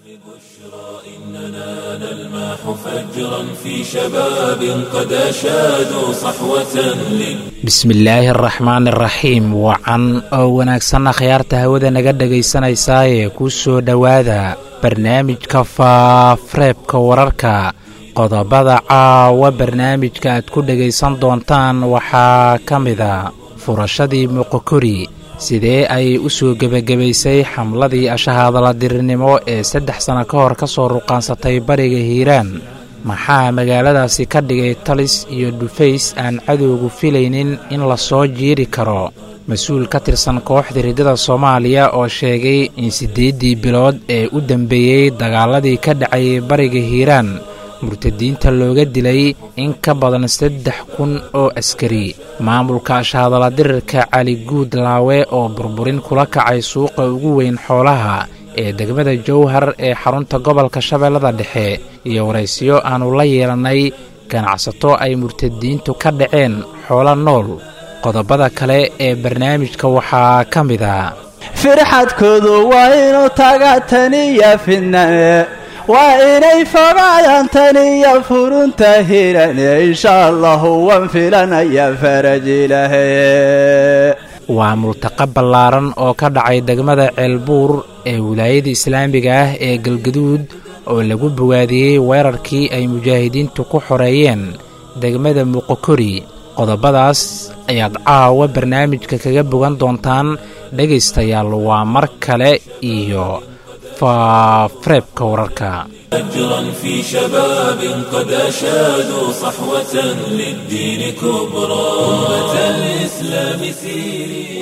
إننا نلمح فجرا في شباب قد أشادوا صحوة لل bismillaahi araxmaan iraxiim wacan oo wanaagsanna khiyaarta hawada naga dhegaysanaysaa ee ku soo dhowaada barnaamijka faafreebka wararka qodobada caawa barnaamijka aad ku dhegaysan doontaan waxaa ka mida furashadii muqokori sidee ay u soo gebagabaysay xamladii ashahaadaladirinimo ee saddex sanno ka hor ka soo ruqaansatay bariga hiiraan maxaa magaaladaasi ka dhigay talis iyo dhufays aan cadowgu filaynin in la soo jiiri karo mas-uul ka tirsan kooxda riddada soomaaliya oo sheegay in siddeeddii bilood ee u dambeeyey dagaaladii ka dhacayay bariga hiiraan murtadiinta looga dilay in ka badan saddex kun oo askari maamulka ashahadaladirirka cali guud laawe oo burburin kula kacay suuqa ugu weyn xoolaha ee degmada jowhar ee xarunta gobolka shabeellada dhexe iyo waraysiyo aannu la yeelannay ganacsato ay murtadiintu ka dhaceen xoolo nool qodobada kale ee barnaamijka waxaa ka mid a firxadkoodu waa inuu taga taniya fidname waa inay fogaadaan taniya furunta hirane insha allahu waan filanaya farajilahe waa multaqa ballaaran oo ka dhacay degmada ceelbuur ee wilaayada islaamiga ah ee galgaduud oo lagu bogaadiyey weerarkii ay mujaahidiintu ku xoreeyeen degmada muqokori qodobadaas ayaad caawa barnaamijka kaga bogan doontaan dhegaystayaal waa mar kale iyo faafreebka wararka فجرا في شباب قد أشادوا صحوة للدين كبرى أمة الإسلام سيري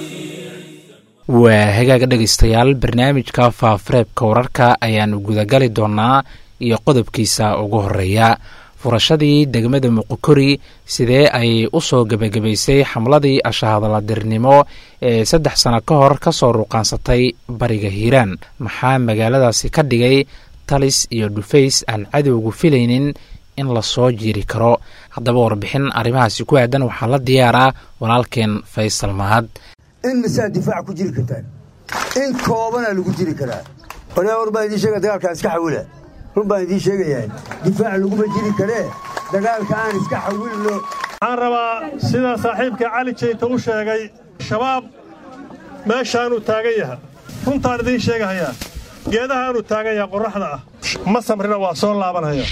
waa hagaaga dhegaystayaal barnaamijka faafreebka wararka ayaannu gudagali doonnaa iyo qodobkiisa ugu horreeya furashadii degmada muqokori sidee ay u soo gebagabaysay xamladii ashahadaladirnimo ee saddex sanno ka hor ka soo ruqaansatay bariga hiiraan maxaa magaaladaasi ka dhigay talis iyo dhufays aan cadowgu filaynin in la soo jiiri karo haddaba warbixin arrimahaasi ku aadan waxaa la diyaaraa walaalkeen faysal mahad in masaa difaac ku jiri kartaan in koobana lagu jiri karaa waryaa war baan idiin sheega dagaalka aan iska xawila run baan idiin sheegayaa difaac laguma jiri karee dagaalka aan iska xawilno waxaan rabaa sida saaxiibka cali jeyta u sheegay shabaab meeshaanuu taagan yaha runtaan idiin sheegahayaa geedahaanuu taagan yaha qorraxda ah ma samrina waa soo laabanaya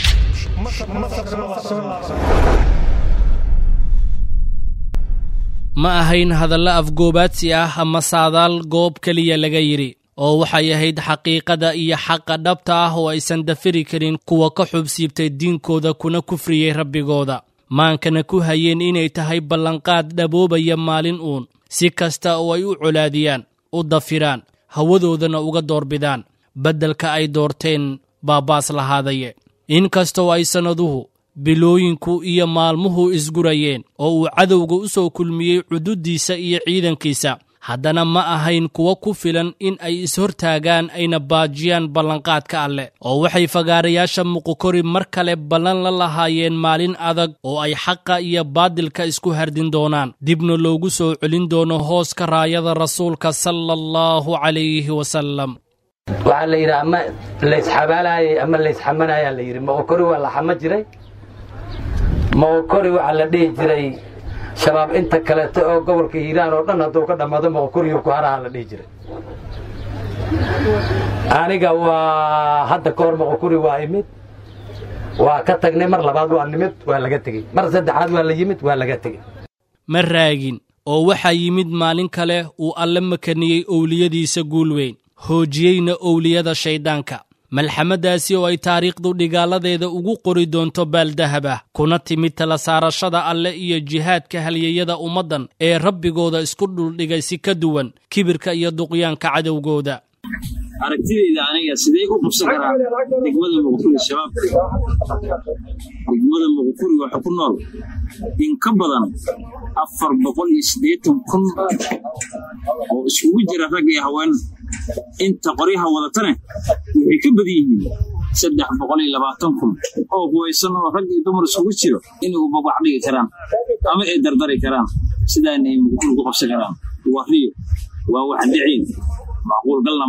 ma ahayn hadallo afgoobaadsi ah ama saadaal goob keliya laga yidhi oo waxay ahayd xaqiiqada iyo xaqa dhabta ah oo aysan dafiri karin kuwa ka xubsiibtay diinkooda kuna kufriyey rabbigooda maankana ku hayeen inay tahay ballanqaad dhaboobaya maalin uun si kasta oo ay u colaadiyaan u dafiraan hawadoodana uga doorbidaan beddelka ay doorteen baabaas lahaadaye inkastoo ay sannaduhu bilooyinku iyo maalmuhu isgurayeen oo uu cadowga u soo kulmiyey cududdiisa iyo ciidankiisa haddana ma ahayn kuwa ku filan in ay ishortaagaan ayna baajiyaan ballanqaadka alleh oo waxay fagaarayaasha muqokori mar kale ballan la lahaayeen maalin adag oo ay xaqa iyo baadilka isku hardin doonaan dibna loogu soo celin doono hooska raayada rasuulka sala allahu calayhi wasalam waxaa la yidhi ama laysxabaalaayay ama laysxamanayaa la yidhi moqokori waa la xama jiray moqokori waxaa la dhihi jiray shabaab inta kaleeto oo gobolka hiiraan oo dhan hadduu ka dhammaado moqokoriyo ku haraha la dhihi jiray aniga waa hadda ka hor moqokori waa imid waa ka tagnay mar labaad waa nimid waa laga tegey mar saddexaad waa la yimid waa laga tegey ma raagin oo waxaa yimid maalin kale uu alle makaniyey owliyadiisa guul weyn hoojiyeyna owliyada shayddaanka malxamadaasi oo ay taariikhdu dhigaaladeeda ugu qori doonto baaldahab ah kuna timid tala saarashada alle iyo jihaadka halyeyada ummaddan ee rabbigooda isku dhuldhigay si ka duwan kibirka iyo duqyaanka cadowgooda aragtidayda aniga sidee u qabsan karaa degmada muqduri shabaab degmada muqduri waxa ku nool in ka badan afar boqol iyo siddeetan kun oo isugu jira rag iyo haween inta qoryaha wadatane waxay ka badan yihiin saddex boqol iyo labaatan kun oo huwaysan oo rag iyo dumar isugu jiro inay u babac dhigi karaan ama ay dardari karaan sidaana ay muqduri ku qabsan karaan waa riyo waa wax dhiciin macquul galna ma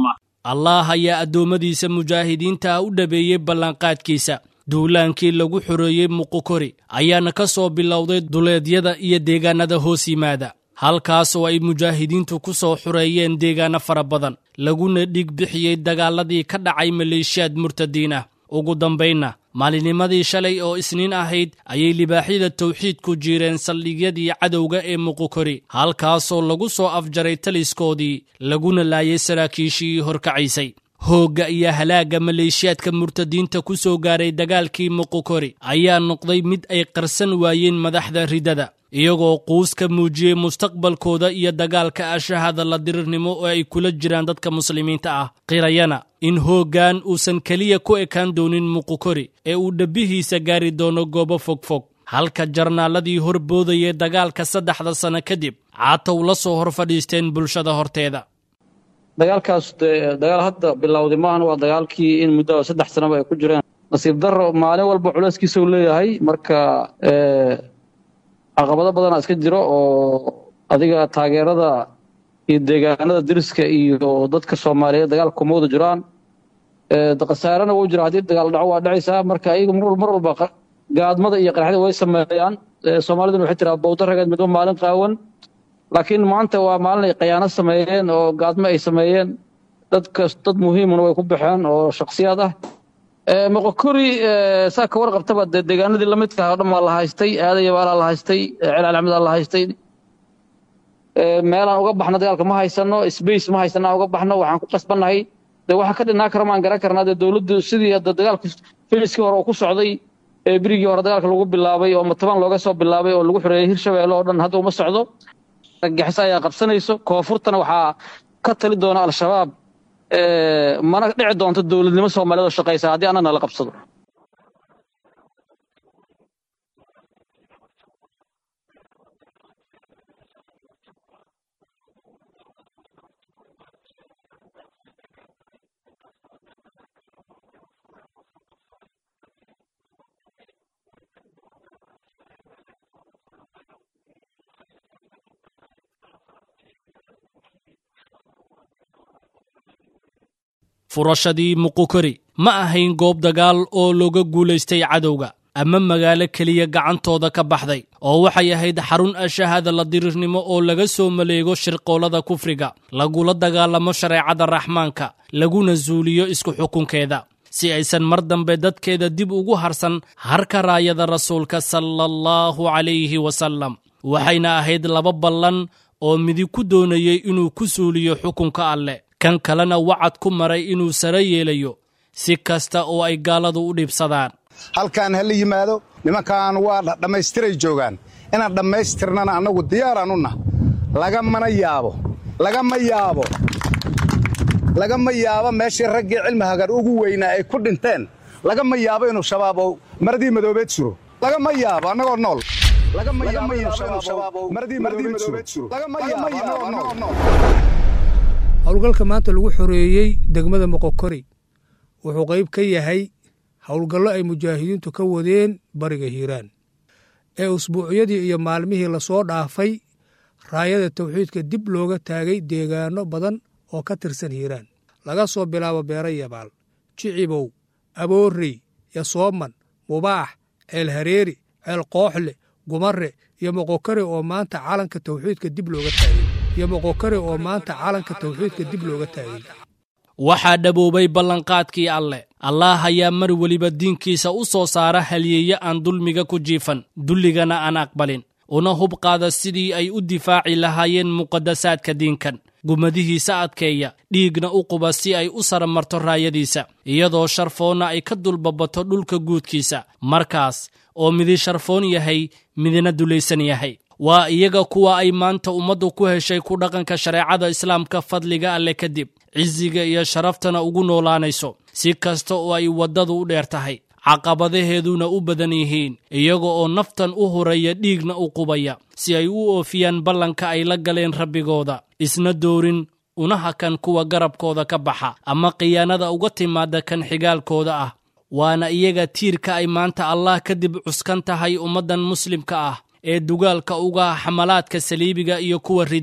allaah ayaa addoommadiisa mujaahidiinta ah u dhabeeyey ballanqaadkiisa duulaankii lagu xoreeyey muqukori ayaana ka soo bilowday duleedyada iyo deegaannada hoos yimaada halkaas oo ay mujaahidiintu ku soo xoreeyeen deegaanno fara badan laguna dhig bixiyey dagaaladii ka dhacay maleeshiyaad murtadiin ah ugu dambaynna maalinimadii shalay oo isniin ahayd ayay libaaxyada tawxiidku jiireen saldhigyadii cadowga ee muqukori halkaasoo lagu soo afjaray taliskoodii laguna laayay saraakiishii horkacaysay hoogga iyo halaagga maleeshiyaadka murtadiinta ku soo gaaray dagaalkii muqukori ayaa noqday mid ay qarsan waayeen madaxda ridada iyagoo quus ka muujiyey mustaqbalkooda iyo dagaalka ashahada la dirirnimo oo ay kula jiraan dadka muslimiinta ah qirayana in hooggan uusan keliya ku ekaan doonin muqukori ee uu dhabbihiisa gaari doono goobo fogfog halka jarnaaladii horboodayay dagaalka saddexda sanno kadib caatow la soo hor fadhiisteen bulshada horteeda dagaalkaas dee dagaal hadda bilowday maahan waa dagaalkii in muddo saddex sanaba ay ku jireen nasiib darro maalin walba culayskiisa uu leeyahay marka caqabado badanaa iska jiro oo adiga taageerada iyo deegaanada deriska iyo dadka soomaaliyeed dagaalka kuma wada jiraan khasaarena wuu jira haddii dagaal dhaco waa dhacaysaa marka iyagu mar walba gaadmada iyo qaraxda way sameeyaan soomaaliduna waxay tiraa bowda rageed midba maalin qaawan laakiin maanta waa maalin ay khayaano sameeyeen oo gaadmo ay sameeyeen dadkas dad muhiimuna way ku baxeen oo shaksiyaad ah moqokori saa ka warqabtaba dee deegaanadii lamidka oo dhan waa la haystay aadayabaalaa la haystay celcalcamidaa la haystay meelaan uga baxno dagaalka ma haysano space ma haysano aan uga baxno waxaan ku qasbannahay dee waxa ka dhinaa kara maan garan karnaa dee dowladdu sidii hadda dagaalku filiskii hore uu ku socday ee berigii hore dagaalka lagu bilaabay oo mataban looga soo bilaabay oo lagu xoreeyey hirshabeelle oo dhan hadda uma socdo gaxis ayaa qabsanayso koonfurtana waxaa ka tali doona al-shabaab mana dhici doonto dowladnimo soomaaliyeed oo shaqaysa haddii annagna la qabsado furashadii muqukori ma ahayn goob dagaal oo looga guulaystay cadowga ama magaalo keliya gacantooda ka baxday oo waxay ahayd xarun ashahada la dirirnimo oo laga soo maleego shirqoolada kufriga lagula dagaalamo shareecada raxmaanka laguna suuliyo isku xukunkeeda si aysan mar dambe dadkeeda dib ugu harsan harka raayada rasuulka sala allahu calayhi wasallam waxayna ahayd laba ballan oo midig ku doonayey inuu ku suuliyo xukunka alleh kan kalena wacad ku maray inuu sare yeelayo si kasta oo ay gaaladu u dhibsadaan halkaan ha la yimaado nimankan waa dhammaystiray joogaan inaan dhammaystirnana annagu diyaaraan u nah lagamana yaabo lagama yaabo lagama yaabo meeshii raggii cilmi hagar ugu weynaa ay ku dhinteen lagama yaabo inuu shabaab oo maradii madoobeed suro lagama yaabo annagoo nool howlgalka maanta lagu xoreeyey degmada moqokori wuxuu qayb ka yahay howlgallo ay mujaahidiintu ka wadeen bariga hiiraan ee usbuucyadii iyo maalmihii lasoo dhaafay raayada tawxiidka dib looga taagay deegaanno badan oo ka tirsan hiiraan laga soo bilaabo beero yabaal jicibow aboorrey yasooman mubaax ceel hareeri ceel qooxle gumare iyo moqokari oo maanta calanka tawxiidka dib looga taagay iyo moqokari oo maanta calanka tawxiidka dib looga taagay waxaa dhaboobay ballanqaadkii alleh allaah ayaa mar weliba diinkiisa u soo saara halyeeye aan dulmiga ku jiifan dulligana aan aqbalin una hub qaada sidii ay u difaaci lahaayeen muqadasaadka diinkan gumadihiisa adkeeya dhiigna u quba si ay u saramarto raayadiisa iyadoo sharfoonna ay ka dulbabato dhulka guudkiisa markaas oo midi sharfoon yahay midina dulaysan yahay waa iyaga kuwa ay maanta ummaddu ku heshay ku dhaqanka shareecada islaamka fadliga alleh kadib cisiga iyo sharaftana ugu noolaanayso si kasta oo ay waddadu u dheer tahay caqabadaheeduna u badan yihiin iyaga oo naftan u horaya dhiigna u qubaya si ay u oofiyaan ballanka ay la galeen rabbigooda isna doorin una hakan kuwa garabkooda ka baxa ama khiyaanada uga timaada kan xigaalkooda ah waana iyaga tiirka ay maanta allah kadib cuskan tahay ummaddan muslimka ah ee dugaalka uga xamalaadka saliibiga iyo kuwa ridada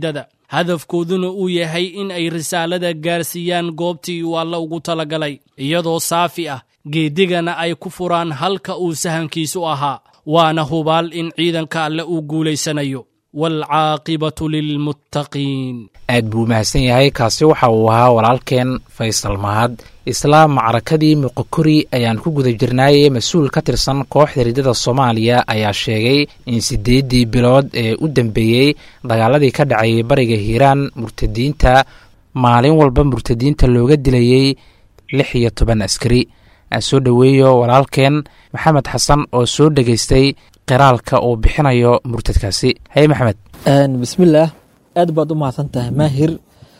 hadafkooduna uu yahay in ay risaalada gaarsiiyaan goobtii uu alle ugu talagalay iyadoo saafi ah geedigana ay ku furaan halka uu sahankiisu ahaa waana hubaal in ciidanka alle uu guulaysanayo waalcaaqibatu lilmuttaqiin aad buu mahadsan yahay kaasi waxa uu ahaa walaalkeen faysal mahad islaam macrakadii muqokori ayaan ku guda jirnaaye mas-uul ka tirsan kooxda riddada soomaaliya ayaa sheegay in siddeeddii bilood ee u dambeeyey dagaaladii ka dhacayay bariga hiiraan murtadiinta maalin walba murtadiinta looga dilayey lix iyo toban askari aan soo dhoweeyo walaalkeen maxamed xasan oo soo dhegaystay qiraalka uu bixinayo murtadkaasi haye maxamed bismillaah aad baad u mahadsan tahay maahir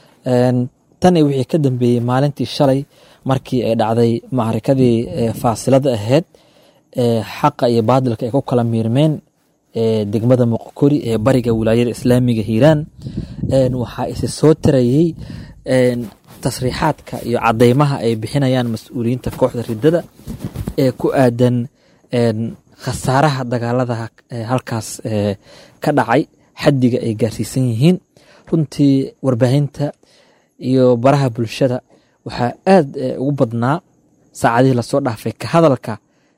tan iyo wixii ka dambeeyey maalintii shalay markii ay dhacday macrikadii faasilada ahayd xaqa iyo baadilka ay ku kala miirmeen degmada muqokori ee bariga wilaayada islaamiga hiiraan waxaa isi soo tarayey tasriixaadka iyo cadeymaha ay bixinayaan mas-uuliyiinta kooxda riddada ee ku aadan khasaaraha dagaalada halkaas ka dhacay xaddiga ay gaarsiisan yihiin runtii warbaahinta iyo baraha bulshada waxaa aad ugu badnaa saacadihii lasoo dhaafay ka hadalka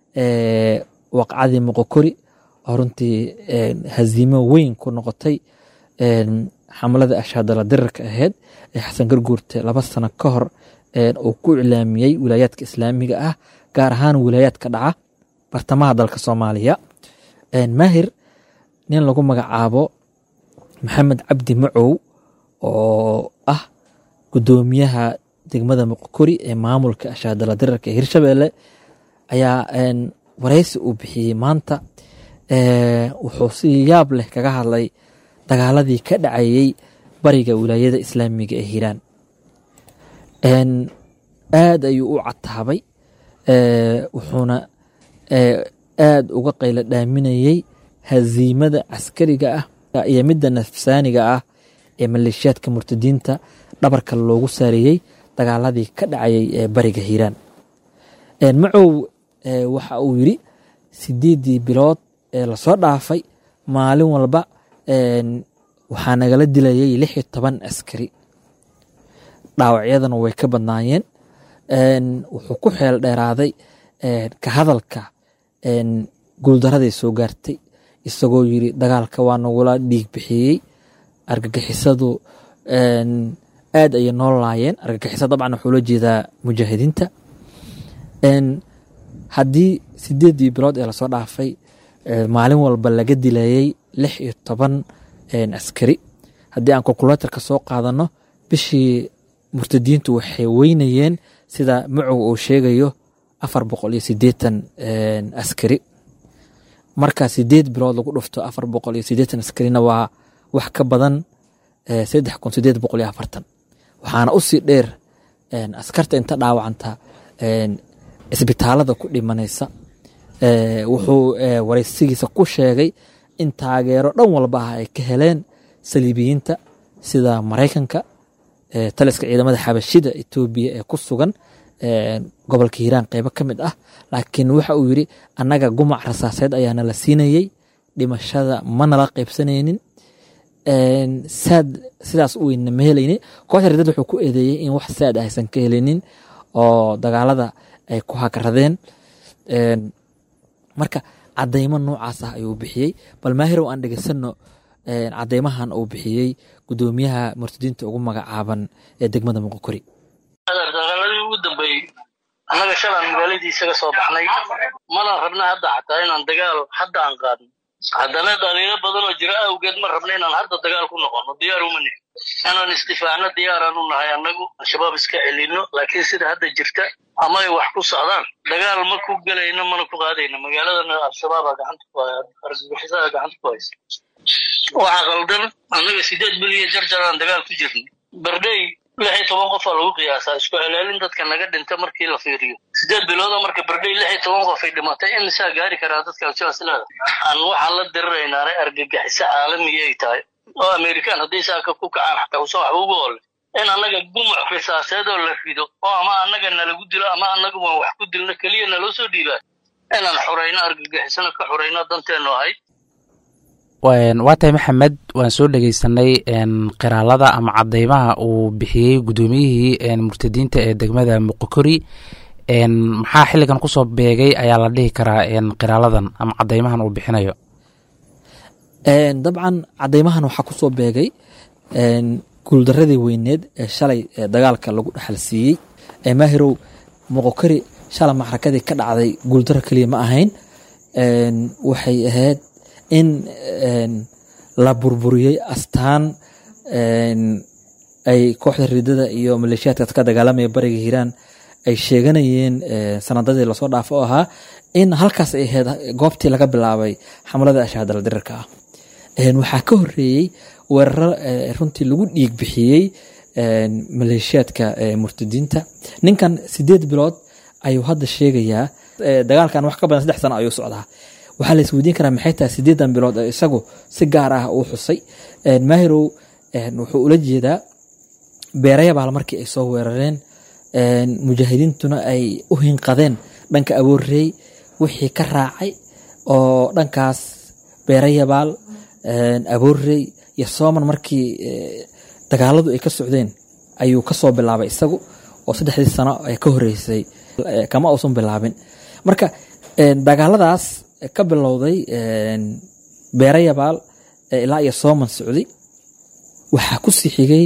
waqcadii moqokori oo runtii haziimo weyn ku noqotay xamlada ashaadala dirarka ahayd ee xasan garguurte laba sano ka hor uu ku iclaamiyey wilaayaadka islaamiga ah gaar ahaan wilaayaadka dhaca bartamaha dalka soomaaliya maahir nin lagu magacaabo maxamed cabdi macow oo ah gudoomiyaha degmada muqokori ee maamulka ashaadala dirarka ee hirshabeelle ayaa wareysi uu bixiyey maanta wuxuu si yaab leh kaga hadlay dagaaladii ka dhacayey bariga wilaayada islaamiga ee hiiraan aad ayuu u cataabay wuxuuna aad uga qaylo dhaaminayey haziimada caskariga ah iyo midda nafsaaniga ah ee maleeshiyaadka murtadiinta dhabarka loogu saareeyey dagaaladii ka dhacayay ee bariga hiiraan macow waxa uu yidri sideeddii bilood ee lasoo dhaafay maalin walba waxaa nagala dilayay lix iyo toban askari dhaawacyadana way ka badnaayeen wuxuu ku xeel dheeraaday ka hadalka guuldaraday soo gaartay isagoo yiri dagaalka waa nagula dhiig bixiyey argagixisadu aad ayay noo laayeen argagixisa dabcan wuxuu la jeedaa mujaahidiinta haddii sideeddii bilood ee lasoo dhaafay maalin walba laga dilayey lix iyo toban askari haddii aan calculatorka soo qaadano bishii murtadiintu waxay weynayeen sida macow uu sheegayo afar boqol iyo sideetan askari marka sideed bilood lagu dhufto afar boqol iyo sideetan askarina waa wax ka badan saddex kun sideed boqol iyo afartan waxaana usii dheer askarta inta dhaawacanta isbitaalada ku dhimanaysa wuxuu wareysigiisa ku sheegay in taageero dhan walba ah ay ka heleen saliibiyiinta sida maraykanka taliska ciidamada xabashida etoobiya ee ku sugan gobolka hiiraan qeybo ka mid ah laakiin waxa uu yidri annaga gumac rasaaseed ayaana la siinayey dhimashada manala qeybsanaynin saad sidaas u weynna ma helaynin kooxda riddad wuxuu ku eedeeyey in wax saad ah aysan ka helinin oo dagaalada ay ku hakaradeen marka cadeymo noocaas ah ayuu bixiyey bal maahirow aan dhegeysano cadeymahan uu bixiyey gudoomiyaha murtadiinta ugu magacaaban ee degmada muqokori dagaaladii ugu dambeeyey annaga shalaan magaaladii isaga soo baxnay mana rabna hadda xataa inaan dagaal hadda aan qaadno haddana dhaliilo badan oo jira awgeed ma rabna inaan hadda dagaal ku noqono diyaar uma nihin inaan istifaacno diyaaraan u nahay annagu al-shabaab iska celinno laakiin sida hadda jirta ama ay wax ku socdaan dagaal ma ku gelayno mana ku qaadayno magaaladana al-shabaaba gacanta ku haya argagixisaha gacanta ku haysa waxaa qaldan annaga sideed biliyo jarjaraan dagaal ku jirnay bardhey lix iyo toban qofaa lagu qiyaasaa isku celaalin dadka naga dhinta markii la fiiriyo sideed bilooda marka bardhey lix iyo toban qof ay dhimatay imisaa gaari karaa dadka al-shabaab silaada aan waxaan la diriraynaanay argagixiso caalamiya ay tahay oo amerikaan hadday saaka ku kacaan xataa usan waxba ugu ole in annaga gumuc risaaseed oo la rido oo ama annaga nalagu dilo ama annaga waan wax ku dilno keliya naloo soo dhiibaa inaan xurayno argagixisona ka xurayno danteennu ahayd waa tahay maxamed waan soo dhegeysanay qiraalada ama cadeymaha uu bixiyey guddoomiyihii murtadiinta ee degmada muqokori maxaa xilligan kusoo beegay ayaa la dhihi karaa qiraaladan ama cadeymahan uu bixinayo dabcan cadeymahan waxaa kusoo beegay guuldaradii weyneed ee shalay dagaalka lagu dhexal siiyey maahirow muqokori shalay maxrakadii ka dhacday guuldaro keliya ma ahayn waxay ahayd in la burburiyey astaan ay kooxda ridada iyo maleeshiyaadka ka dagaalamaya bariga hiiraan ay sheeganayeen sanadadii lasoo dhaafo oo ahaa in halkaas ay ahayd goobtii laga bilaabay xamlada ashaadala dirirka ah waxaa ka horeeyey weeraro runtii lagu dhiig bixiyey maleeshiyaadka murtadiinta ninkan sideed bilood ayuu hadda sheegayaa dagaalkan wax ka badan saddex sano ayuu socdaa waxaa la isweydiin karaa maxay tahay sideedan bilood oo isagu si gaar ah uu xusay maahirow wuxuu ula jeedaa beerayabaal markii ay soo weerareen mujaahidiintuna ay u hinqadeen dhanka aboorreey wixii ka raacay oo dhankaas beerayabaal aboorreey iyo sooman markii dagaaladu ay ka socdeen ayuu kasoo bilaabay isagu oo saddexdii sano ee ka horeysay kama uusan bilaabin marka dagaaladaas ka bilowday beerayabaal ilaa iyo sooman socday waxaa ku sii xigay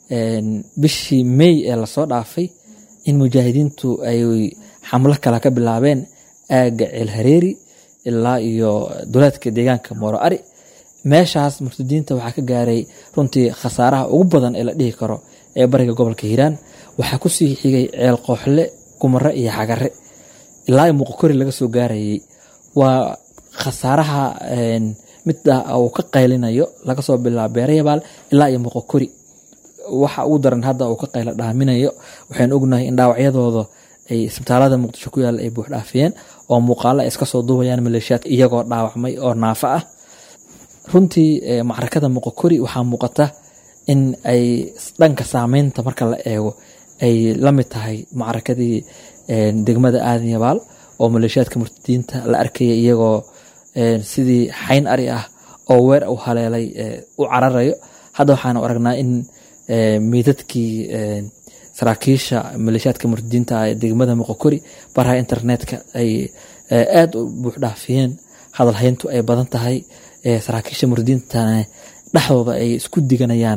bishii mey ee lasoo dhaafay in mujaahidiintu ay xamlo kale ka bilaabeen aagga ceelhareeri ilaa iyo duleedka deegaanka mooro ari meeshaas murtadiinta waxaa ka gaaray runtii khasaaraha ugu badan ee la dhihi karo ee bariga gobolka hiiraan waxaa kusii xigay ceel qooxle gumare iyo xagare ilaa iyo muqokori laga soo gaarayay waa khasaaraha midda uu ka qaylinayo laga soo bilaabo beerayabaal ilaa iyo muqokori waxa ugu daran hadda uu ka qaylo dhaaminayo waxaynu ognahay in dhaawacyadooda ay isbitaalada muqdisho ku yaalla ay buux dhaafiyeen oo muuqaalo ay iska soo duubayaan maleeshiyaad iyagoo dhaawacmay oo naafo ah runtii macrakada muqokori waxaa muuqata in ay dhanka saameynta marka la eego ay la mid tahay macrakadii degmada aadan yabaal oo maleeshiyaadka murtadiinta la arkaya iyagoo sidii xayn ari ah oo weer u haleelay u cararayo hadda waxaanu aragnaa in meydadkii saraakiisha maleeshiyaadka murtadiinta ee degmada muqokori baraha internetka ay aada u buuxdhaafiyeen hadalhayntu ay badan tahay saraakiisha murtadiintana dhexdooda ay isku diganayaan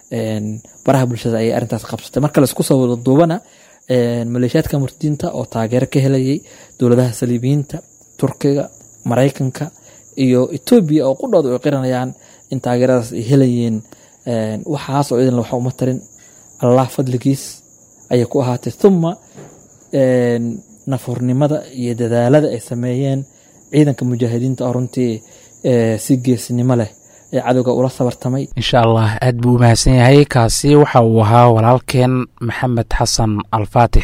baraha bulshada ayay arrintaas qabsatay marka laisku soo wada duubana maleeshiyaadka murtadiinta oo taageero ka helayay dowladaha saliibiyiinta turkiga maraykanka iyo etoobiya oo qudhooda ay qiranayaan in taageeradaas ay helayeen waxaas oo idin waxa uma tarin allah fadligiis ayay ku ahaatay thuma nafurnimada iyo dadaalada ay sameeyeen ciidanka mujaahidiinta oo runtii si geesnimo leh ee cadowga ula sabartamay insha allah aad buu u mahadsan yahay kaasi waxa uu ahaa walaalkeen maxamed xasan alfaatix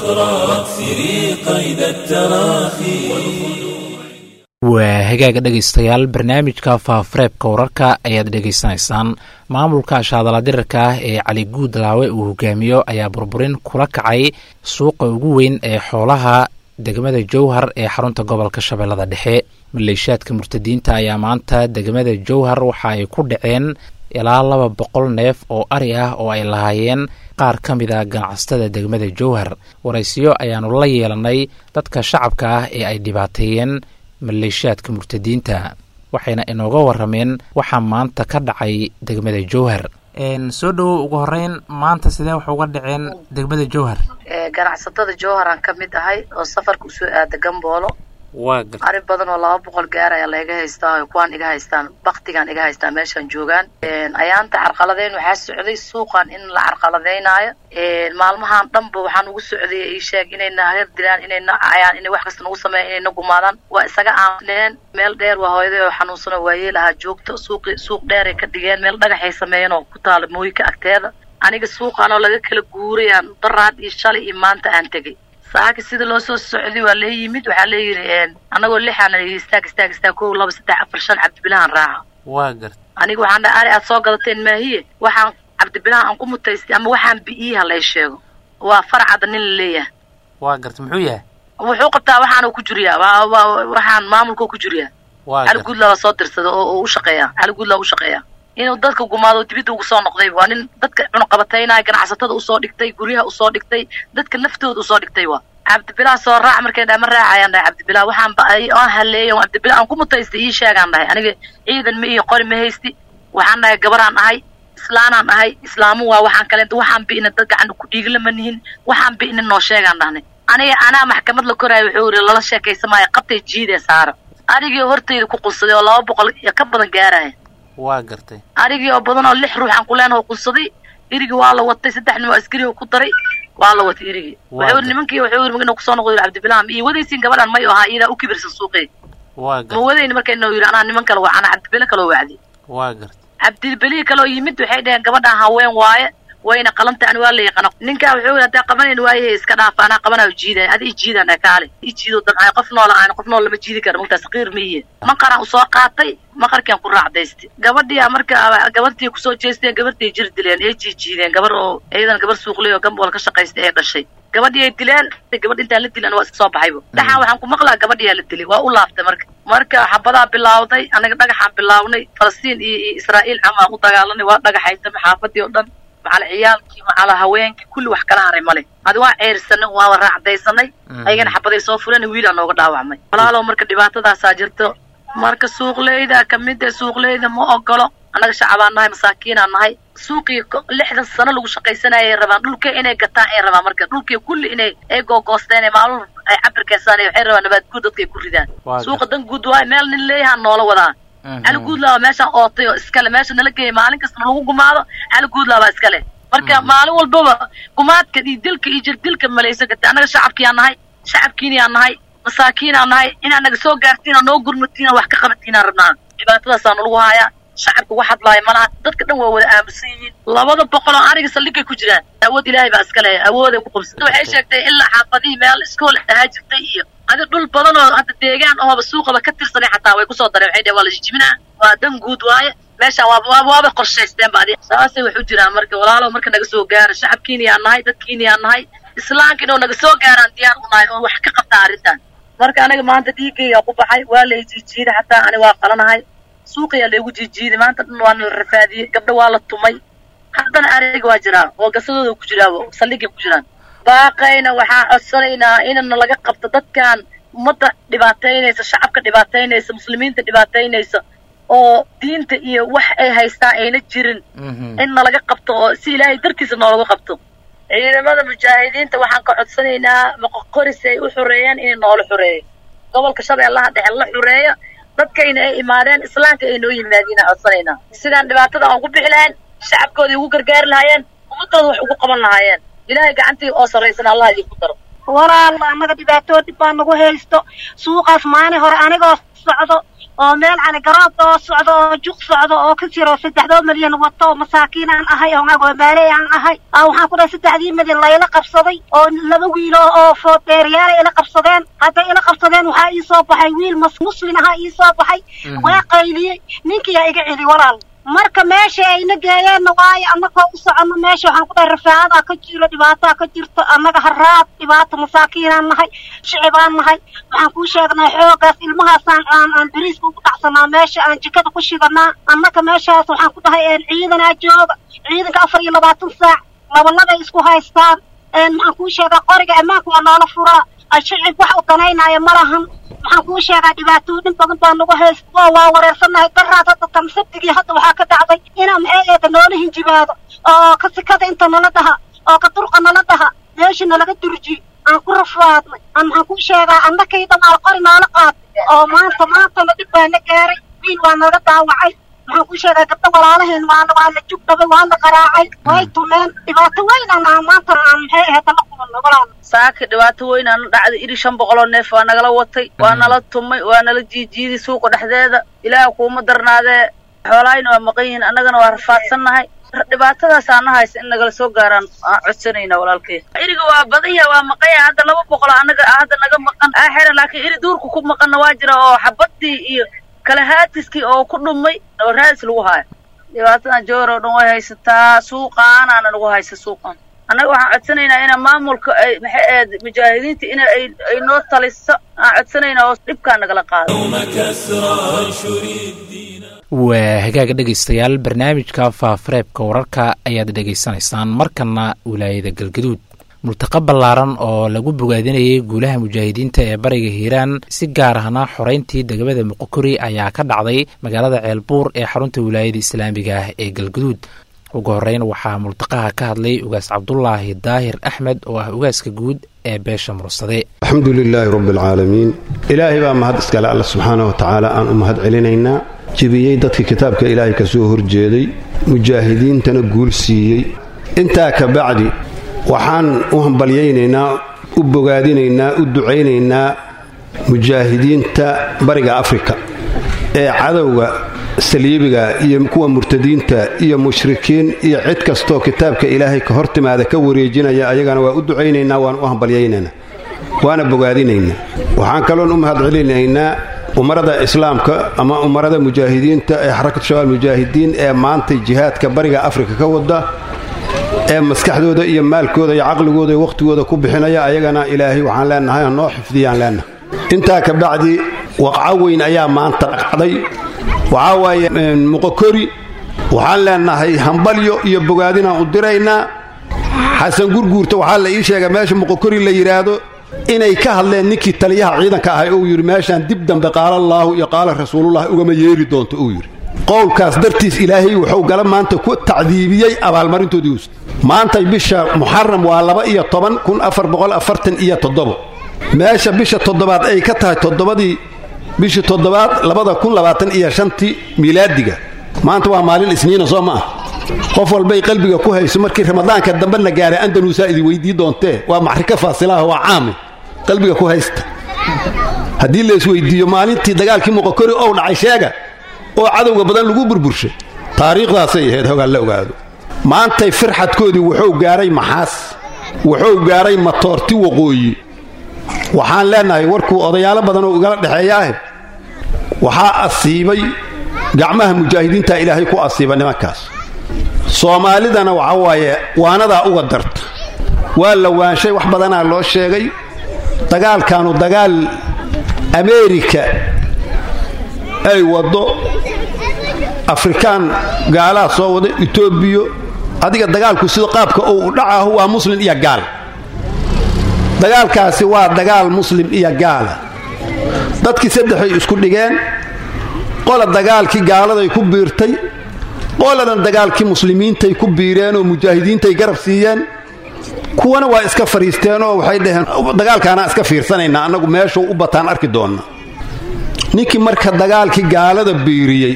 waa hagaaga dhegaystayaal barnaamijka faafareebka wararka ayaad dhegaysanaysaan maamulka shaadala dirarka ah ee cali guud laawe uu hogaamiyo ayaa burburin kula kacay suuqa ugu weyn ee xoolaha degmada jowhar ee xarunta gobolka shabeellada dhexe maleeshiyaadka murtadiinta ayaa maanta degmada jowhar waxa ay ku dhaceen ilaa laba boqol neef oo ari ah oo ay lahaayeen qaar ka mid a ganacsatada degmada jowhar waraysiyo ayaanu la yeelanay dadka shacabka ah ee ay dhibaateeyeen maleeshiyaadka murtadiinta waxayna inooga warameen waxaa maanta ka dhacay degmada jowhar soo dhowow ugu horeyn maanta sidee wax uga dhaceen degmada jowhar ganacsatada jowharan ka mid ahay oo safarka usoo aada gamboolo waa ari badan oo laba boqol gaar ayaa laiga haystaa kuwaan iga haystaan baktigan iga haystaa meeshaan joogaan ayaanta carqaladeyn waxaa socday suuqan in la carqaladeynaayo maalmahan dhanba waxaan ugu socday ii sheeg inay naga dilaan inay na cayaan inay wax kasta nagu sameeyan inay na gumaadaan waa isaga aaneen meel dheer waa hooyaday oo xanuunsano waayeel ahaa joogto suuqi suuq dheeray ka dhigeen meel dhagaxay sameeyeen oo ku taala mooyinka agteeda aniga suuqan oo laga kala guurayaan daraad iyo shalay iyo maanta aan tegay saaka sida loo soo socday waa lee yimid waxaa leeyihi anagoo lixaan istaag istaag istaag kow laba saddex afar shan cabdibilahan raaca waa garta aniga waxaan dhaha ari aad soo gadateen maahiye waxaan cabdibilahan aan ku mutaystay ama waxaan bi'iyaha lay sheego waa farcada nin la leeyahay waa garta muxuu yahay wuxuu qabtaa waxaanu ku jiriyaa waa waa waxaan maamulka ku jiriyaa cali guudlaa waa soo dirsada oo u shaqeeya cali guudlaa u shaqeeya inuu dadka gumaado dibidda ugu soo noqday waa nin dadka cunuqabataynaya ganacsatada usoo dhigtay guryaha usoo dhigtay dadka naftooda usoo dhigtay waa cabdibilah soo raac markay dhahay ma raacayaan dhahay cabdibilah waxaan ba aan haleeyay cabdibilah aan ku mutaystay ii sheegaan dhahay aniga ciidan ma iyo qori ma haysti waxaan dhahay gabaraan ahay islaanaan ahay islaamu waa waxaan kaleenta waxaan bi'ina dad gacan ku dhiigla ma nihin waxaan bi'ina noo sheegaan dhahnay aniga anaa maxkamad la koraayo wuxuu yidhi lala sheekaysamaayo qabtay jiidee saara anigii hortayda ku qunsaday oo laba boqol iyo ka badan gaaraya waa gartay anigii oo badan oo lix ruux aan ku leenaho qunsaday irigii waa la watay saddex nin oo askariho ku daray waa la watay irigii wuxuu yidhi nimankii wuxuu yidhi inuu kusoo noqdo cabdibilaam iyo wadaysiin gabadhan may ahaa iyadaa u kibirsan suuqee waa ma gartay wadayni marka inuu yidhi anaa niman kale waa anaa cabdibile kaloo wacdi waa gartay cabdibelihi kaloo yimid waxay dhaheen gabadhaan haween waaye wayna qalanta ani waa la yaqaano ninkaa wuxuu yidhi haddaa qabanayn waaye iska dhaafa anaa qabanayo jiidaya adi i jiidaan kaale i jiido damcay qof noola aan qof nool lama jiidi kara mugtaa saqiir ma iye maqaraan usoo qaatay maqarkian ku raacdaystay gabadhiyaa marka gabartii kusoo jeesteen gabartii jir dileen ee jiijiideen gabar oo iyadana gabar suuqley oo gambool ka shaqaystay ee dhashay gabadhii ay dileen gabadh intaan la dilan waa iska soo baxayba dhaxaan waxaan ku maqlaa gabadhiyaa la dilay waa u laaftay marka marka xabadaa bilaawday anaga dhagaxaan bilaawnay falastiin iyo iyo israa'iil camaan u dagaalanay waa dhagaxaysama xaafadii oo dhan macala ciyaalkii macala haweenkii kulli wax kala haray male adi waa ceyrsanay waa raacdaysanay ayagana xabaday soo fuleen wiilaa nooga dhaawacmay walaalow marka dhibaatadaasaa jirto marka suuqleyda kamid ee suuqleyda ma ogolo annaga shacabaan nahay masaakiinaan nahay suuqii ko- lixdan sano lagu shaqaysanayay rabaan dhulka inay gataan ay rabaan marka dhulkii kulli inay ay googoosteen ee maalin ay cabir keensaan waxay rabaan nabaad guud dadka ay ku ridaan Waa suuqa dan guud waayo meel nin leeyahaa noola wadaa cali guudlaa waa meeshaan ootay oo iskale meesha nala geeyay maalin kastana lagu gumaado cali guudlaa baa iskale marka maalin walbaba gumaadka iyo dilka iyo jirdilka malaysan karta annaga shacabkiyaa nahay shacabkiiniyaan nahay masaakiinaan nahay inaa naga soo gaartiina noo gurmatiina wax ka qabatiinaan rabnaa dhibaatadaasaa nalagu haayaa shacabka wax hadlaaya malaha dadka dhan waa wada aamusan yihiin labada boqol oo ariga saldhigay ku jiraan awood ilaahay baa iska leeyahay awooday ku qabsatay waxay sheegtay ilaa xaafadihii meel iskool ahaa jirtay iyo adi dhul badan oo hadda deegaan ooba suuqaba ka tirsanay xataa way kusoo dareen waxay dhaheen waa la jijibinaa waa dan guud waaye meeshaan waaba waaba waaba qorshaysteen ba adi saasay wax u jiraan marka walaalow marka naga soo gaara shacabkiiniyaan nahay dadkiiniyaan nahay islaamka inuu naga soo gaaraan diyaar u nahay oo wax ka qabtaa arrintan marka aniga maanta dhiigayga ku baxay waa la jiijiiday xataa ani waa qalanahay suuqiyaa laygu jiijiiday maanta dhan waa nala rafaadiyey gabdho waa la tumay haddana ariga waa jiraa oo gasadooda ku jiraaba saldhigay ku jiraan baaqayna waxaan codsanaynaa inana laga qabto dadkan ummadda dhibaataynaysa shacabka dhibaataynaysa muslimiinta dhibaataynaysa oo diinta iyo wax ay haystaan ayna jirin in nalaga qabto oo si ilaahay dartiisa noolaga qabto ciidamada mujaahidiinta waxaan ka codsanaynaa moqoqoris ay u xoreeyaan inay noola xoreeyo gobolka shabeellaha dhexe la xoreeyo dadkayna ay imaadeen islaamka ay noo yimaadiin aan codsanaynaa sidaan dhibaatada aan ugu bixi lahayn shacabkooda ugu gargaari lahaayeen ummadooda wax ugu qaban lahaayeen ilaahay gacantii oo sarraysan allah idinku daro walaal annaga dhibaatooyin baa nagu haysto suuqaas maalin hore anigoo socdo oo meel cali garoob oo socdo oo juq socdo oo ka jiro saddexdoo milyan wato oo masaakiin aan ahay oo agoomaaleey aan ahay aa waxaan ku dhahay saddexdii milyan layla qabsaday oo laba wiilo oo foodeeriyaala ila qabsadeen hadday ila qabsadeen waxaa ii soo baxay wiil mas muslin ahaa ii soo baxay waa qayliyey ninkiyaa iga celi walaal marka meesha ayna geeyeenna waayo annagoo u soconno meesha waxaan ku dhahay rafaadaa ka jiro dhibaataa ka jirto annaga haraad dhibaato masaakiinaan nahay shicibaan nahay waxaan kuu sheegnaa xoogaas ilmahaasaan aan aan beriiska ugu dhacsanaa meesha aan jikada ku shidanaa annaga meeshaas waxaan ku dhahay een ciidanaa jooga ciidanka afar iyo labaatan saac labalabay isku haystaan een maxaan kuu sheegaa qoriga ammaanka waa noola furaa ay shicib wax u danaynaayo ma lahan waxaan kuu sheegaa dhibaatooyin badan baa nagu haysta oo waa wareersannahay daraad hadda tan sabtigii hadda waxaa ka dhacday inaa maxay eeda noola hinjibaado oo ka sikada inta nala dhaha oo ka durqa nala dhaha meesha nalaga durji aan ku rafaadnay aan maxaan kuu sheegaa annakay dhamaal qori noola qaatay oo maanta maantana dhib baa na gaaray wiil waa naga daawacay maxaan kuu sheegaa gabdho walaalaheen waana waa la jugdhabay waa la qaraacay way tumeen dhibaato weyn aan aan maanta aan maxay ahayd la kulanno walaal saaka dhibaato weyn aan dhacday iri shan boqol oo neef waa nagala watay waa nala tumay waa nala jiijiiday suuqa dhexdeeda ilaah kuuma darnaadee xoolaayna waa maqan yihiin annagana waa rafaadsannahay dhibaatadaas aana haysa in nagala soo gaaraan aan codsanayna walaalkay iriga waa badan yahay waa maqan yahay hadda laba boqol annaga hadda naga maqan aa xiran laakiin iri duurka ku maqanna waa jira oo xabadii iyo kala haatiskii oo ku dhumay oo raadis lagu haayo dhibaatadan joor oo dhan way haysataa suuqaanaana nagu haysa suuqan annaga waxaan codsanaynaa ina maamulka ay maxay ahayd mujaahidiinta in ay ay noo taliso aan codsanaynaa oo dhibkaa nagala qaado waa hagaaga dhegaystayaal barnaamijka faafareebka wararka ayaad dhegaysanaysaan markana wilaayada galgaduud multaqa ballaaran oo lagu bogaadinayay guulaha mujaahidiinta ee bariga hiiraan si gaar ahna xoreyntii degmada muqokori ayaa ka dhacday magaalada ceelbuur ee xarunta wilaayada islaamiga ah ee galgaduud ugu horeyn waxaa multaqaha ka hadlay ugaas cabdulaahi daahir axmed oo ah ugaaska guud ee beesha mursade alxamdu lilaahi rabbi alcaalamiin ilaahay baa mahad iskale alla subxaana wa tacaala aan u mahad celinaynaa jebiyey dadkii kitaabka ilaahay ka soo horjeeday mujaahidiintana guul siiyey intaa ka bacdi waxaan u hambalyaynaynaa u bogaadinaynaa u ducaynaynaa mujaahidiinta bariga afrika ee cadowga saliibiga iyo kuwa murtadiinta iyo mushrikiin iyo cid kastoo kitaabka ilaahay ka hor timaada ka wareejinaya ayagana waa u ducaynaynaa waan u hambalyaynaynaa waana bogaadinaynaa waxaan kaloon u mahad celinaynaa umarada islaamka ama umarada mujaahidiinta ee xarakatu shabaab mujaahidiin ee maantay jihaadka bariga afrika ka wada ee maskaxdooda iyo maalkooda iyo caqligooda iyo wakhtigooda ku bixinaya ayagana ilaahay waxaan leenahay noo xifdiyaan leenahay intaa ka bacdi waqco weyn ayaa maanta dhacday waxaa waaye muqokori waxaan leenahay hambalyo iyo bogaadinaan u diraynaa xasan gurguurta waxaa la ii sheega meesha muqokori la yidhaahdo inay ka hadleen ninkii taliyaha ciidanka ahay uu yidhi meeshaan dib dambe qaalallaahu iyo qaala rasuulullah ugama yeeri doonto uu yidhi qowlkaas dartiis ilaahay wuxuu gala maanta ku tacdiibiyey abaalmarintoodii us maanta bisha muxaram waa laba iyo toban kun afar boqol afartan iyo toddobo meesha bisha toddobaad ay ka tahay toddobadii bishii toddobaad labada kun labaatan iyo shantii miilaadiga maanta waa maalin isniina soo ma ah qof walbay qalbiga ku hayso markii ramadaanka dambe la gaaray andaluusaa idin weydii doontee waa maxrika faasilaha waa caame qalbiga ku haysta haddii la isweydiiyo maalintii dagaalkii muqokori ou dhacay sheega oo cadowga badan lagu burburshay taariikhdaasay ahayd hogaan la ogaado maantay firxadkoodii wuxuu gaaray maxaas wuxuu gaaray matoorti waqooyi waxaan leenahay warkuu odayaalo badan oo igala dhexeeyaah waxaa asiibay gacmaha mujaahidiinta ilaahay ku asiiba nimankaas soomaalidana waxa waaye waanadaa uga darta waa la waanshay wax badanaa loo sheegay dagaalkaanu dagaal ameerika ay waddo afrikaan gaalaha soo wada etoobiyo adiga dagaalku sida qaabka uu u dhacahu waa muslim iyo gaal dagaalkaasi waa dagaal muslim iyo gaala dadkii saddexay isku dhigeen qola dagaalkii gaaladay ku biirtay qoladan dagaalkii muslimiintay ku biireen oo mujaahidiintay garab siiyeen kuwana waa iska fadhiisteenoo waxay dhaheen dagaalkaanaa iska fiirsanaynaa annagu meeshuu u bataan arki doonna ninkii marka dagaalkii gaalada biiriyey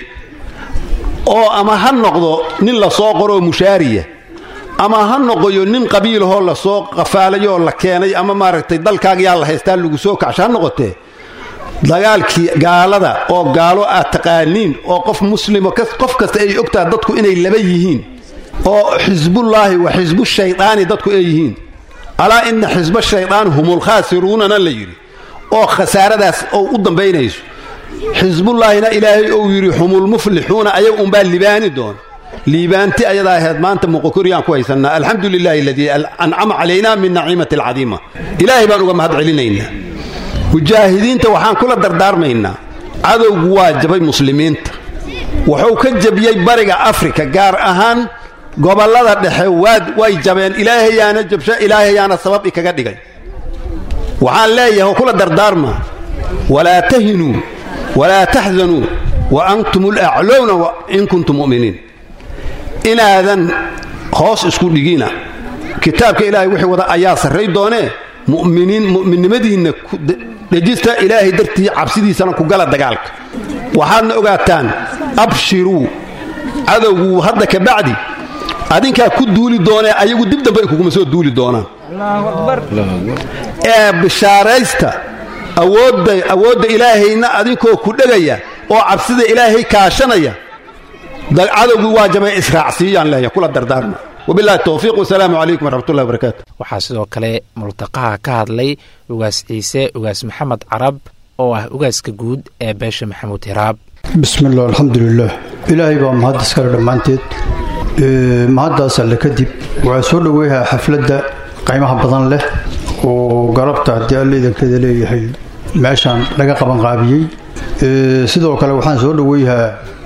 oo ama ha noqdo nin la soo qoroo mushaariya ama ha noqoyo nin qabiilahoo lasoo qafaalayoo la keenay ama maaragtay dalkaagiyaa la haystaa lagu soo kacsho ha noqotee dagaalkii gaalada oo gaalo aad taqaaniin oo qof muslimo qof kasta ay ogtaha dadku inay laba yihiin oo xisbullaahi wa xisbu shaydaani dadku ay yihiin alaa inna xisba shaydaani humulkhaasiruunana la yidhi oo khasaaradaas oo u dambaynayso xisbullaahina ilaahay ou yidhi humulmuflixuuna ayaga unbaa libaani doona liibaanti ayadaa ahayd maanta muqokoriyaan ku haysannaa alxamdu lilaahi aladii ancama calaynaa min naciimati alcadiima ilaahay baan uga mahad celinaynaa mujaahidiinta waxaan kula dardaarmaynaa cadowgu waa jabay muslimiinta wuxuu ka jabiyey bariga afrika gaar ahaan gobollada dhexe way jabeen ilaahayaana jabsho ilaahayaana sabab ikaga dhigay waxaan leeyahay oo kula dardaarmaa walaa tahinuu walaa taxzanuu wa antum ulaclowna in kuntum mu'miniin inaadan hoos isku dhigina kitaabka ilaahay wixii wada ayaa sarray doonee mu'miniin mu'minnimadiinna dhejista ilaahay dartii cabsidiisana ku gala dagaalka waxaadna ogaataan abshiruu cadowgu hadda ka bacdi adinkaa ku duuli doonee ayagu dib dambe ay kuguma soo duuli doonaan ee bishaaraysta awoodda awoodda ilaahayna adinkoo ku dhegaya oo cabsida ilaahay kaashanaya cadowgii waa jabay israacsiiyaan leeyahay kula dardaarma wabilahi towfiiq wasalaamu calaykum waraxmatullahi wabarakaatu waxaa sidoo kale multaqaha ka hadlay ugaas ciise ugaas maxamed carab oo ah ugaaska guud ee beesha maxamuud hiraab bismillaah alxamdulilaah ilaahay baa mahad iskale dhammaanteed mahaddaas alle kadib waxaa soo dhoweeyahaa xafladda qiimaha badan leh oo galabta haddii alle idankeeda leeyahay meeshaan laga qabanqaabiyey sidoo kale waxaan soo dhoweeyahaa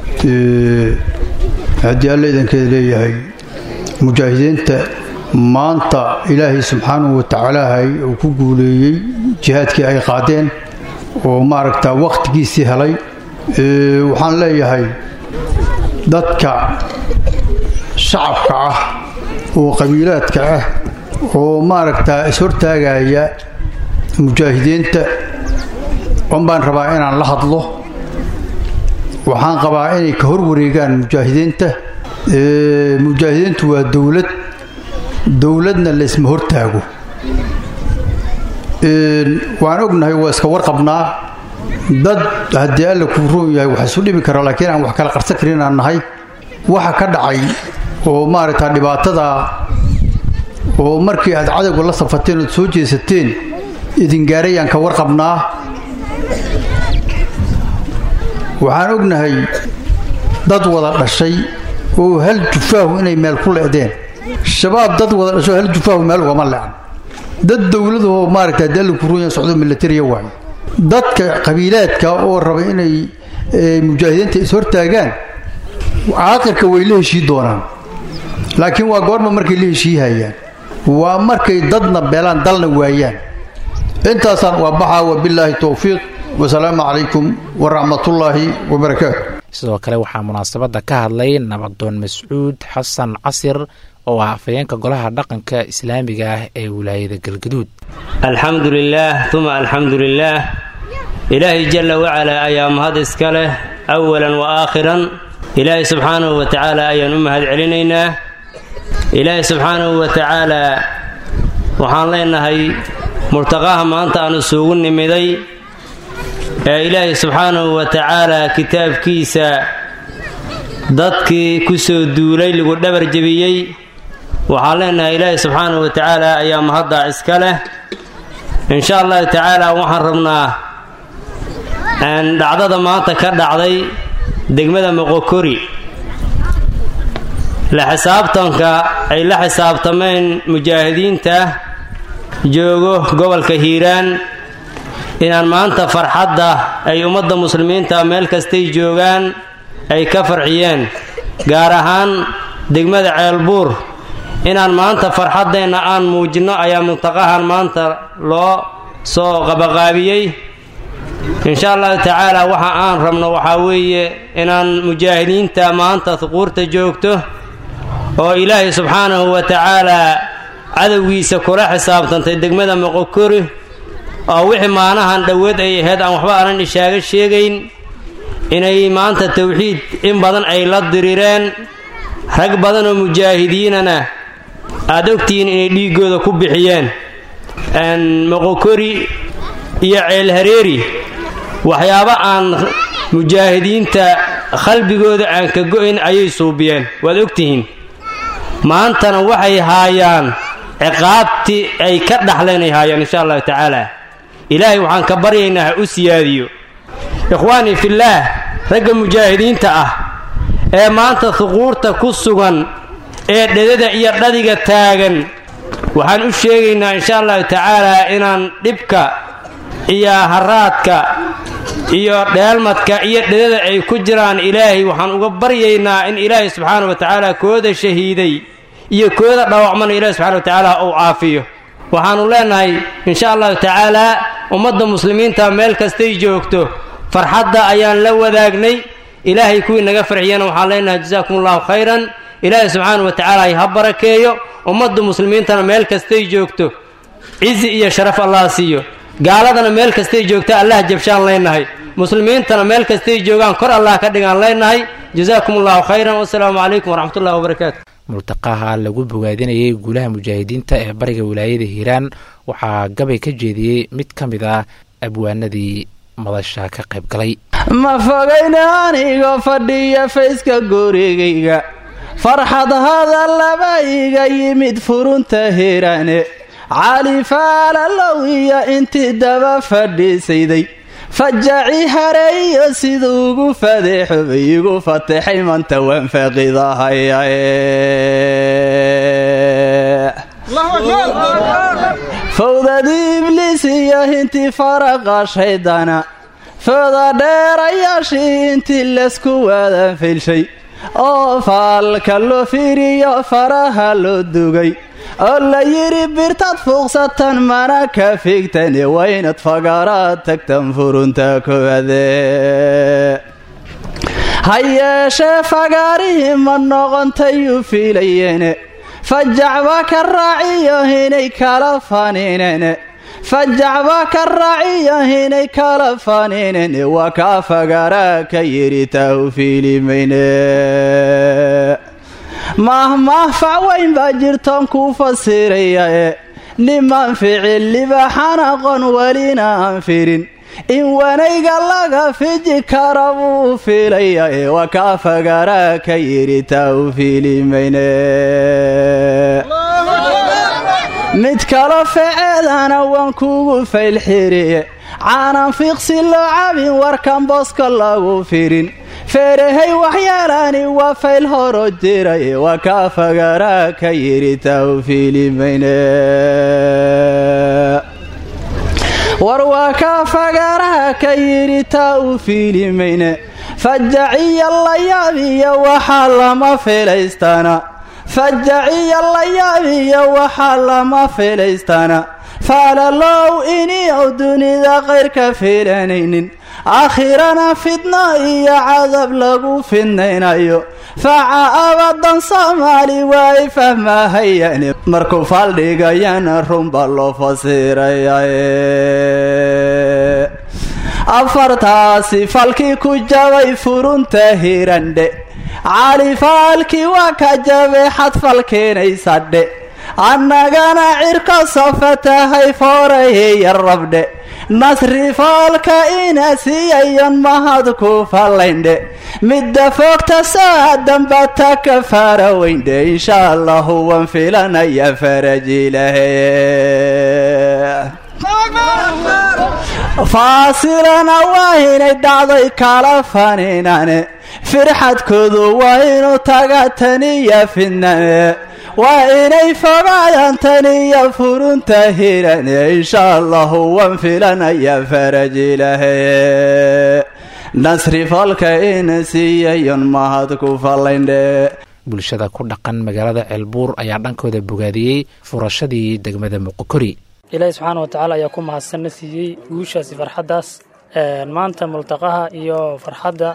haddii alle idankeeda leeyahay mujaahidiinta maanta ilaahay subxaanahu watacaalaahay uu ku guuleeyey jihaadkii ay qaadeen oo maaragta wakhtigiisii helay waxaan leeyahay dadka shacabka ah oo qabiilaadka ah oo maaragtaa ishortaagaya mujaahidiinta un baan rabaa inaan la hadlo waxaan qabaa inay ka hor wareegaan mujaahidiinta mujaahidiintu waa dowlad dowladna laysma hortaago waan ognahay waa iska warqabnaa dad haddii alle kuu roon yahay wax isu dhibi kara laakiin aan wax kala qarsan karin aan nahay waxa ka dhacay oo maaragtaa dhibaatada oo markii aad cadowga la safateen ood soo jeesateen idingaarayaan ka warqabnaa waxaan ognahay dad wada dhashay oo hal jufaahu inay meel ku le'deen shabaab dad wada dhasho hal jufaahu meel ugama lecan dad dowladahoo maaragta dalli kurunya socdo milatariya waaye dadka qabiilaadka oo raba inay mujaahidiinta is-hortaagaan caaqirka way la heshii doonaan laakiin waa goorma markay la heshiihayaan waa markay dadna beelaan dalna waayaan intaasaan waa baxaa wabilaahi towfiiq wasalaamu calaykum waraxmatullaahi wabarakaatu sidoo kale waxaa munaasabadda ka hadlay nabadoon mascuud xasan casir oo ah afhayeenka golaha dhaqanka islaamiga ah ee wilaayada galgaduud alxamdu lilaah uma alxamdu lilaah ilaahay jalla wacalaa ayaa mahad iska leh awalan wa aakhiran ilaahay subxaanahu wa tacaala ayaan u mahad celinaynaa ilaahay subxaanahu wa tacaalaa waxaan leenahay murtaqaha maanta aan isugu nimiday ee ilaahay subxaanahu wa tacaalaa kitaabkiisa dadkii ku soo duulay lagu dhabar jebiyey waxaan leenahay ilaahay subxaanahu wa tacaala ayaa mahaddaa iska leh insha allahu tacaala waxaan rabnaa dhacdada maanta ka dhacday degmada moqokori la xisaabtanka ay la xisaabtameen mujaahidiinta joogo gobolka hiiraan inaan maanta farxadda ay ummadda muslimiinta meel kastay joogaan ay ka farxiyeen gaar ahaan degmada ceelbuur inaan maanta farxaddeenna aan muujinno ayaa muntaqahan maanta loo soo qabaqaabiyey insha allahu tacaala waxa aan rabno waxaa weeye inaan mujaahidiinta maanta huquurta joogto oo ilaahay subxaanahu wa tacaalaa cadowgiisa kula xisaabtantay degmada moqokori oo wixii maanahan dhoweed ay ahayd aan waxba aanan ishaaga sheegayn inay maanta towxiid in badan ay la dirireen rag badan oo mujaahidiinana aad ogtihiin inay dhiiggooda ku bixiyeen moqokori iyo ceelhareeri waxyaabo aan mujaahidiinta qalbigooda aan ka go'ayn ayay suubiyeen waad ogtihiin maantana waxay haayaan ciqaabtii ay ka dhaxleen ay haayaan insha allahu tacaala ilaahay waxaan ka baryaynaa ha u siyaadiyo ikhwaanii fillaah ragga mujaahidiinta ah ee maanta huquurta ku sugan ee dhedada iyo dhadiga taagan waxaan u sheegaynaa insha allahu tacaalaa inaan dhibka iyo haraadka iyo dheelmadka iyo dhedada ay ku jiraan ilaahay waxaan uga baryaynaa in ilaahay subxaana wa tacaala kooda shahiiday iyo kooda dhaawacmana ilaahay subxana wa tacaala uu caafiyo waxaannu leenahay insha allahu tacaalaa ummadda muslimiinta meel kastay joogto farxadda ayaan la wadaagnay ilaahay kuwii naga farxiyana waxaan leenahay jasaakum allahu khayran ilaahay subxaana wa tacaala ha barakeeyo ummadda muslimiintana meel kastay joogto cizi iyo sharaf allah siiyo gaaladana meel kastay joogta allah jabshaan leenahay muslimiintana meel kastay joogaan kor allah ka dhigaan leenahay jasaakum allahu khayran wasalaamu calaykum waraxmatullahi wabarakaatu multaqaha lagu bogaadinayay guulaha mujaahidiinta ee bariga wilaayada hiiraan waxaa gabay ka jeediyey mid ka mid ah abwaanadii madasha ka qayb galay ma fogayna anigo fadhiya fayska gurigayga farxad hadallaba iga yimid furunta hirane cali faalalow iyo intii daba fadhiisayday fajaci hareeyo siduu ugu fadeexobay igu fatexay manta waan faaqidahayae fawdadii ibliis iyo hintii faraqa shaydana fooda dheerayaashii intii laysku waadan filshay oo faalka loo fiiriyo faraha loo dugay oo la yidhi birtaad fuuqsatan mana ka figtani waa inaad fagaaraad tagtan furunta kowaade ha yeeshee fagaarihii ma noqontayuu fiilayeene fajacba ka raaciyo inay kala faniinene fajacba ka raaciyo inay kala faniinene waa kaa fagaaraa ka yidhi taahu fiilimayne mahmah facweyn baa jirtoon kuu fasirayae niman ficil libaxan aqoon welina aan firin in wanayga laga fiji kara buu fiilayae waa kaa fagaaraa ka yidhi taa u fiilimayne mid kalo feceedana waan kugu faylxiriye caanan fiiqsi loo cabin warkan booska lagu firin feerahay waxyaalaani waa fayl horo jiraye waa kaa fagaaraa ka yidhi taa u fiilimayne war waa kaa fagaaraha ka yidhi taa u fiilimayne fajaciya la yaabiyo waxaa lama filaystana fajaciya la yaabiyo waxaa lama filaystana faalalow iniyow dunida qayrka fiilanaynin aakhirana fidno iyo cadab lagu fidnaynayo faca abadan soomaali waay fahmahayane markuu faaldhigayana runba loo fasirayae afartaasi falkii ku jabay furunta hirandhe cali faalkii waa ka jabay xadfalkeenaysadhe annagana cirka sofatahay foorahiya rabdhe nasri foolka ina siiyayon mahad ku fallayndhe midda foogta saadanbata ka faara weyndhe insha allahu waan filanaya farajilahe faasilana waa inay dhacday kala faniinane firxadkoodu waa inuu taga taniya fidnane waa inay fogaadaan taniya furunta hirane insha allahu waan filanaya farajilahe nasri falka ina siiyayon mahad ku fallayndhe bulshada ku dhaqan magaalada ceelbuur ayaa dhankooda bogaadiyey furashadii degmada muqokori ilaahi subxaana wa tacaala ayaa ku mahadsanna siiyey guushaasi farxaddaas maanta multaqaha iyo farxadda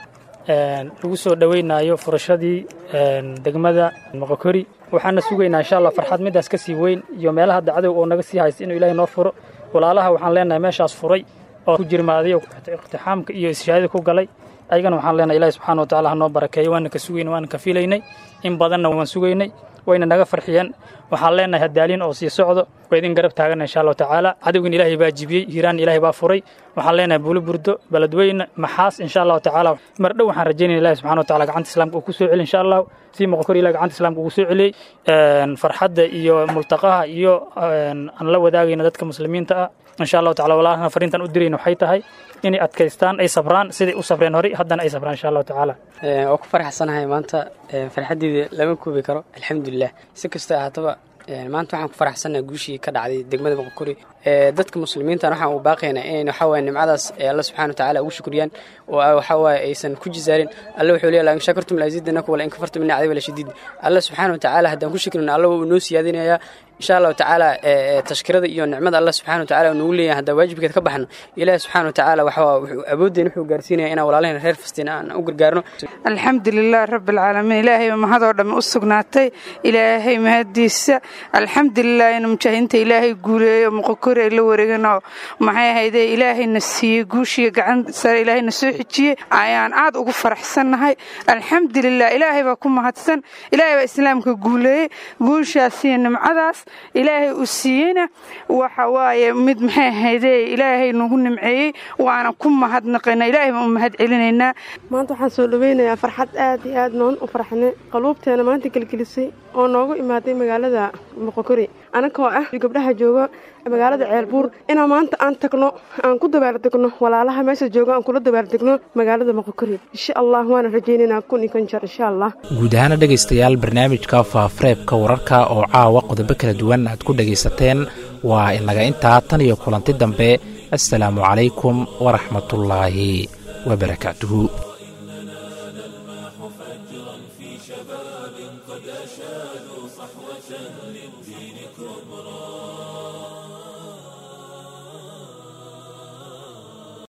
lagu soo dhoweynayo furashadii degmada moqokori waxaana sugaynaa insha allah farxad midaas ka sii weyn iyo meelaha dacdow oo naga sii haysta inuu ilahay noo furo walaalaha waxaan leenahay meeshaas furay oo ku jirmaaday iqtixaamka iyo ishaadada ku galay ayagana waxaan leenahay ilahi subxana wa tacala ha noo barakeeyo waana ka sugaynay waana ka filaynay in badanna waan sugaynay wayna naga farxiyeen waxaan leenahay hadaalin oo sii socdo waa idin garab taagana insha allahu tacaala cadowgin ilaahay baa jibiyey hiiraan ilaahay baa furay waxaan leenahay buuli burdo beledweyne maxaas insha allahu tacaala mar dhow waxaan rajaynaya ilahi subxana wa tacala gacanta islaamka uu ku soo celi insha allahu sii moqokor ilahi gacanta islaamka ugu soo celiyey farxadda iyo multaqaha iyo aan la wadaagayna dadka muslimiinta ah insha allahu tacala walaalahana fariintan u dirayna waxay tahay inay adkaystaan ay sabraan siday u sabreen horey haddana ay sabraan insha allahu tacaala waa ku faraxsanahay maanta farxaddeeda lama koobi karo alxamdulilah si kastoo ahaataba maanta waxaan ku faraxsanahay guushii ka dhacday degmada boqokori dadka muslimiintan waxaan u baaqaynaa inay waxawaaye nimcadaas alla subxana wa tacaala ugu shukriyaan oo waxawaaye aysan ku jisaarin alla wuxuu leeyahay in shakartum laziidanakum wala in kafartum inna cadabi la shadiid alla subxaana wa tacaala haddaan ku shukrino alla wuu noo siyaadinayaa insha allahu tacaala tashkirada iyo nicmada alla subxana wa tacaala nagu leeyahay haddaan waajibkeed ka baxno ilaahi subxana wa tacaala waxaa wuxuu awoodeen wuxuu gaarsiinaya inaan walaalahayna reer fastiin aan u gargaarno alxamdulilah rabbi alcaalamiin ilaahay mahadoo dhammi u sugnaatay ilaahay mahadiisa alxamdulilah in mujaahidiinta ilaahay guuleeyo muqokori ay la wareeganoo maxay ahaydee ilaahayna siiyey guushiya gacan sare ilaahayna soo xijiyey ayaan aad ugu faraxsannahay alxamdulilah ilaahay baa ku mahadsan ilaahay baa islaamka guuleeyey guushaasiyo nimcadaas ilaahay uu siiyeyna waxa waaye mid maxay ahaydee ilaahay nagu nimceeyey waana ku mahadnaqayna ilaahay baan u mahad celinaynaa maanta waxaan soo dhaweynayaa farxad aad iyo aad noon u farxnay qaluubteena maanta gelgelisay oo noogu imaaday magaalada moqokori anakoo ah gabdhaha jooga magaalada ceelbuur inaan maanta aan tagno aan ku dabaaldegno walaalaha meesha jooga aan kula dabaaldegno magaalada moqokori insha allah waana rajaynaynaa kun iyo kan jeer insha allah guud ahaana dhegaystayaal barnaamijka faafareebka wararka oo caawa qodobo kala duwan aad ku dhegaysateen waa inaga intaa tan iyo kulanti dambe assalaamu calaykum waraxmatullaahi wabarakaatuhu